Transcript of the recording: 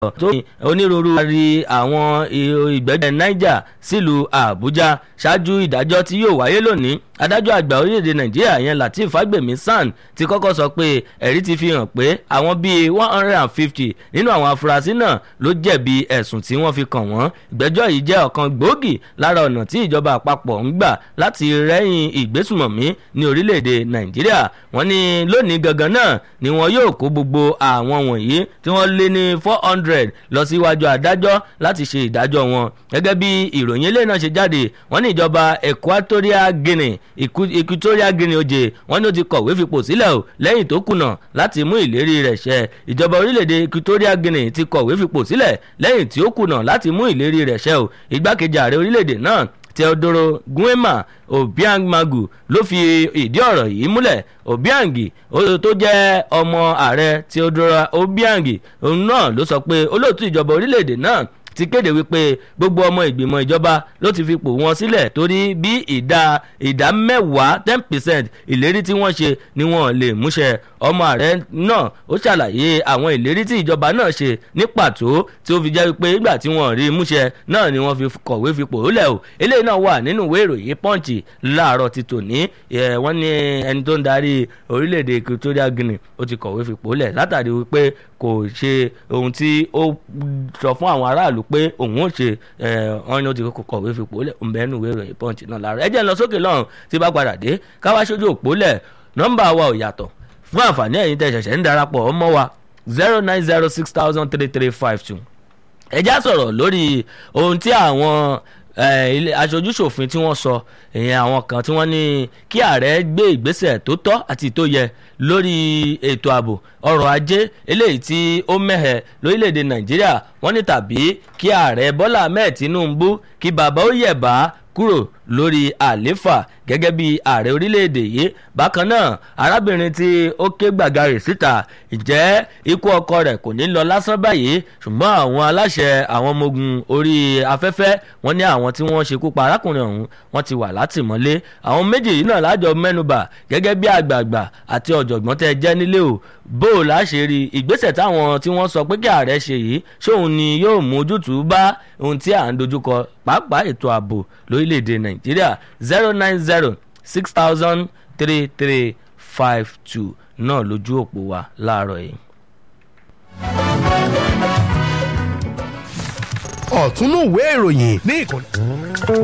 tó ní onírúurú rí àwọn ìgbẹ́jọ́ niger sílùú àbújá ṣáájú ìdájọ́ tí yóò wáyé lónìí adájọ́ àgbà orílẹ̀-èdè nàìjíríà yẹn lateef fagbemi san ti kọ́kọ́ sọ pé ẹ̀rí ti fi hàn pé àwọn bíi one hundred and fifty nínú àwọn afurasí náà ló jẹ̀bi ẹ̀sùn tí wọ́n fi kàn wọ́n ìgbẹ́jọ́ yìí jẹ́ ọ̀kan gbòógì lára ọ̀nà tí ìjọba àpapọ̀ ń gbà láti rẹ́yìn ìgbésùmọ̀mí ní orílẹ̀-èdè nàìjíríà wọ́n ní lónìí gangan náà ni wọn yóò kó gbogbo àwọn wọ̀nyí tí wọ́n lé ní four hundred lọ síwájú adájọ́ láti ṣe ìdájọ́ wọn gẹ́gẹ́ bí ìròyìn ilé náà ṣe jáde wọ́n ní ìjọba equatorial guinea equatorial guinea oje wọ́n ní ó ti kọ̀wé fipò sílẹ̀ o lẹ́yìn tó kùnà láti mú ìlérí rẹ̀ ṣẹ ìjọba orílẹ̀-èdè equatorial guinea ti kọ̀wé fipò sílẹ̀ lẹ́yìn tí ó kùnà láti mú ìlérí rẹ̀ ṣẹ o igbákejì ààrẹ orílẹ̀-èdè náà teodoro guema obiangmagu ló fi ìdí ọ̀rọ̀ yìí múlẹ̀ obiangi tó jẹ́ ọmọ ààrẹ teodoro obiangi òun náà ló sọ pé olóòtú ìjọba orílẹ̀-èdè náà ti kéde wípé gbogbo ọmọ ìgbìmọ̀ ìjọba ló ti fipò wọn sílẹ̀ torí bí ìdá ìdá mẹ́wàá ten percent ìlérí tí wọ́n ṣe ni wọ́n lè múṣẹ ọmọ ààrẹ náà ó ṣàlàyé àwọn ìlérí tí ìjọba náà ṣe ní pàtó tí ó fi jẹ́ wípé ìgbà tí wọ́n rí múṣẹ náà ni wọ́n fi kọ̀wé fipò lẹ̀ o eléyìí náà wà nínú ìwé ìròyìn pọ́ǹchì láàárọ̀ ti tòní wọ́n ní ẹni tó ń darí orílẹ̀-èdè equatorial guinea ó ti kọ̀wé fipò lẹ̀ látàrí wípé kò ṣe ohun tí ó sọ fún àwọn aráàlú pé òun ò ṣe wọn ni ó ti kọ̀wé fipò lẹ̀ ń bẹ́ẹ̀ nù ìwé ìròyìn pọ́ǹchì náà láàárọ̀ ẹ jẹ́ ń lọ sókè lọ́run tí bá padà dé káwá sójú òpó lẹ̀ nọ́mbà wa ò yàtọ̀ fún àǹfààní ẹ̀yin tẹ̀ ṣẹ̀ṣẹ̀ ń darapọ̀ ọmọ wa zero nine zero six thousand three three five two ẹjá sọ̀rọ̀ lórí ohun tí àwọn aṣojúṣòfin tí wọ́n sọ ìyẹn àwọn kan tí wọ́n ní kí ààrẹ gbé ìgbésẹ̀ tó tọ́ àti tó yẹ lórí ètò ààbò ọrọ̀ ajé eléyìí tí ó mẹ́hẹ̀ lórílẹ̀‐èdè nàìjíríà wọ́n ní tàbí kí ààrẹ bọ́lá ahmed tinubu kí bàbá ó yẹ̀bá kúrò lórí àléfà gẹ́gẹ́ bí ààrẹ orílẹ̀-èdè yìí bákan náà arábìnrin tí ó ké gbàgarè síta ìjẹ́ ikú ọkọ rẹ̀ kò ní lọ lásán báyìí ṣùgbọ́n àwọn aláṣẹ àwọn ọmọ ogun orí afẹ́fẹ́ wọ́n ní àwọn tí wọ́n ṣekú pa arákùnrin ọ̀hún wọ́n ti wà látìmọ́lé àwọn méjì yìí náà lájọ mẹ́nubà gẹ́gẹ́ bí àgbààgbà àti ọ̀jọ̀gbọ́n tẹ́ jẹ́ nílé o bó o láṣẹ rí ìgbésẹ̀ táwọn tí wọ́n sọ pé kí ààrẹ ṣe yìí ṣóun ni yóò mú ojútùú bá ohun tí à ń dojúkọ pàápàá ètò ààbò lórílẹ̀‐èdè nàìjíríà zero nine zero six thousand three three five two náà lójú òpó wa láàárọ̀ yìí. ọ̀túnú ìwé ìròyìn ní ìkànnì.